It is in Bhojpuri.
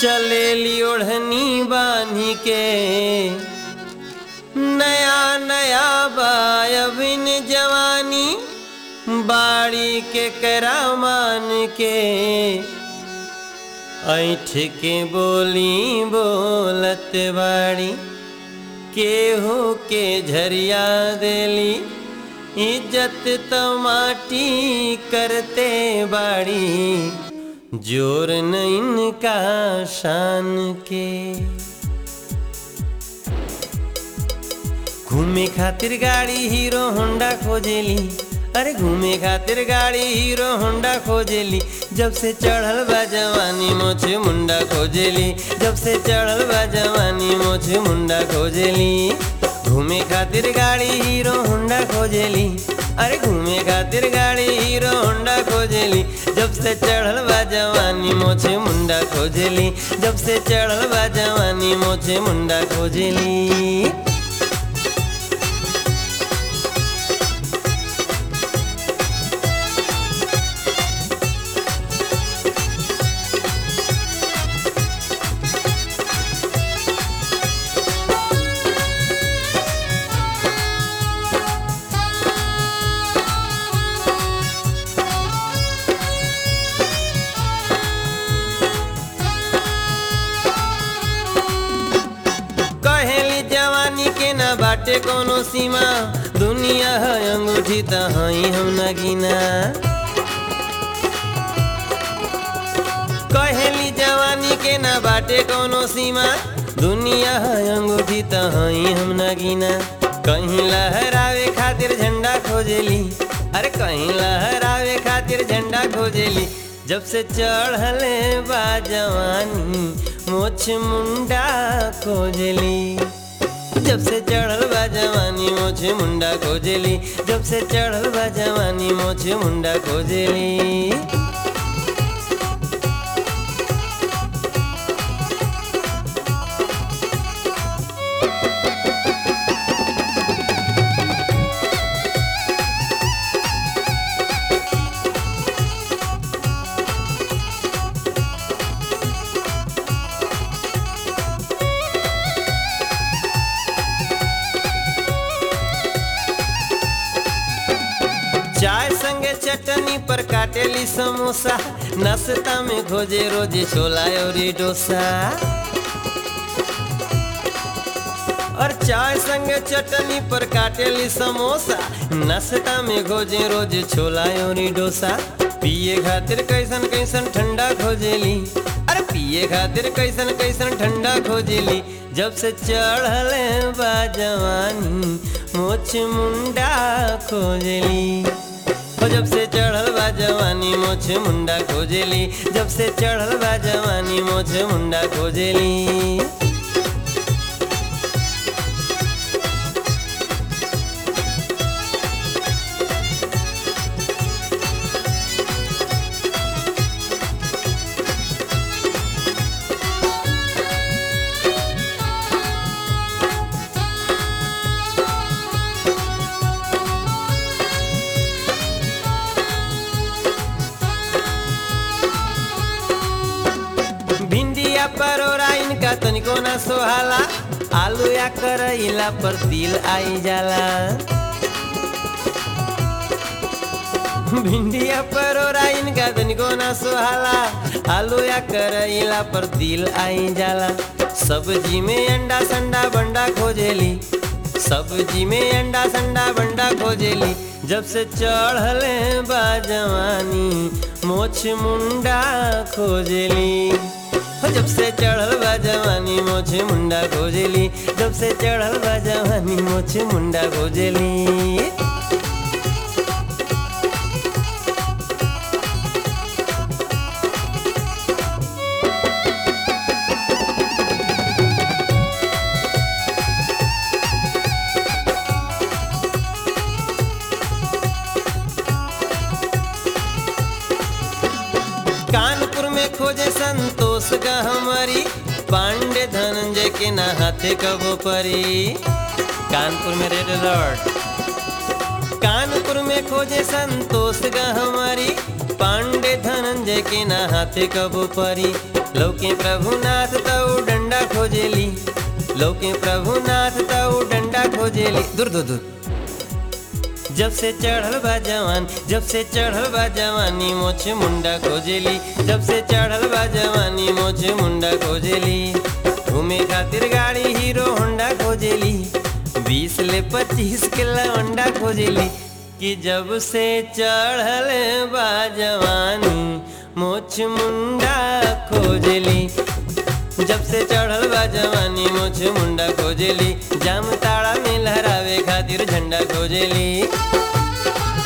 चलेली ओढ़नी बांधी के नया नया बायबिन जवानी बाड़ी के करामान के ऐठ के बोली बोलत बाड़ी केहू के झरिया देली इज्जत तो माटी करते बाड़ी जोर न इनका शान के घूमे खातिर गाड़ी हीरो होंडा खोजेली अरे घूमे खातिर गाड़ी हीरो होंडा खोजेली जब से चढ़ल बा जवानी मोछे मुंडा खोजेली जब से चढ़ल बा जवानी मोछे मुंडा खोजेली घूमे खातिर गाड़ी हीरो होंडा खोजेली अरे घूमे खातिर गाड़ी हीरो होंडा खोजेली जब से चढ़ल बा जवानी मोछे मुंडा खोजेली जब से चढ़ल बा जवानी मोछे मुंडा खोजेली कहेली जवानी के न बाटे कोनो सीमा दुनिया है अंगूठी त हई हम न गिना कहेली जवानी के न बाटे कोनो सीमा दुनिया है अंगूठी त हई हम न गिना कहीं लहरावे खातिर झंडा खोजेली अरे कहीं लहरावे खातिर झंडा खोजेली जब से चढ़ले बा जवानी मोछ मुंडा खोजली जब से चढ़ल बा जवानी मोछे मुंडा खोजली जब से चढ़ल बा जवानी मोछे मुंडा खोजली चाय संगे चटनी पर काटेली समोसा नाश्ता में खोजे रोजे छोला और डोसा और चाय संगे चटनी पर काटेली समोसा नाश्ता में खोजे रोज छोला और डोसा पिए खातिर कैसन कैसन ठंडा खोजेली अरे पिए खातिर कैसन कैसन ठंडा खोजेली जब से चढ़ल बा जवानी मोछ मुंडा खोजली हो जब से चढ़ल बा जवानी मोछ मुंडा खोजेली जब से चढ़ल बा जवानी मोछ मुंडा खोजेली भिंडिया परोरा इनका तनिको ना सोहाला आलू या करैला पर तिल आई जाला भिंडिया परोरा इनका तनिको ना सोहाला आलू या करैला पर तिल आई जाला सब्जी में अंडा संडा बंडा खोजेली सब्जी में अंडा संडा बंडा खोजेली जब से चढ़ले बा जवानी मोछ मुंडा खोजेली हो जब से चढ़ल बा जवानी मोछे मुंडा खोजेली जब से चढ़ल बा जवानी मोछे मुंडा खोजेली कानपुर में खोजे संतोष का हमारी पांडे धनंजय के ना हाथे कबो परी कानपुर में रेड अलर्ट कानपुर में खोजे संतोष गा हमारी पांडे धनंजय के ना हाथे कबो परी लौके प्रभुनाथ तऊ डंडा खोजेली लौके प्रभुनाथ तऊ डंडा खोजेली दूर दूर दूर जब से चढ़ल बा जवान जब से चढ़ल बा जवानी मोछ मुंडा खोजेली जब से चढ़ल बा जवानी मोछ मुंडा खोजेली घूमे खातिर गाड़ी हीरो होंडा खोजेली बीस ले पच्चीस के लवंडा खोजेली कि जब से चढ़ल बा जवानी मोछ मुंडा खोजेली जब से चढ़ल बा जवानी मोछ मुंडा खोजेली जाम ताड़ा में लहरावे खातिर झंडा खोजेली